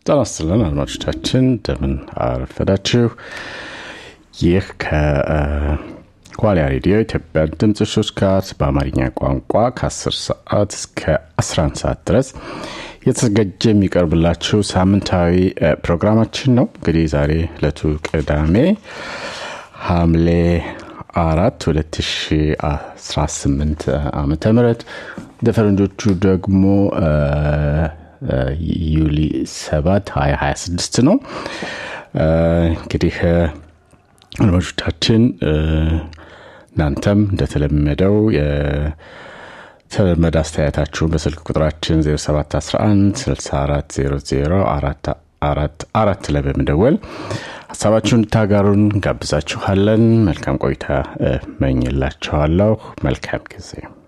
ጤና ይስጥልን አድማጮቻችን፣ እንደምን አረፈዳችሁ። ይህ ከዋልያ ሬዲዮ ኢትዮጵያ ድምፅ ሾድካስት በአማርኛ ቋንቋ ከ10 ሰዓት እስከ 11 ሰዓት ድረስ የተዘጋጀ የሚቀርብላችሁ ሳምንታዊ ፕሮግራማችን ነው። እንግዲህ ዛሬ ዕለቱ ቅዳሜ ሐምሌ አራት 2018 ዓመተ ምህረት እንደ ፈረንጆቹ ደግሞ ዩሊ 7 2026 ነው። እንግዲህ አድማጮቻችን እናንተም እንደተለመደው የተለመደ አስተያየታችሁን በስልክ ቁጥራችን 0711 6400 አራት ላይ በመደወል ሀሳባችሁን እንድታጋሩን እንጋብዛችኋለን። መልካም ቆይታ መኝላችኋለሁ። መልካም ጊዜ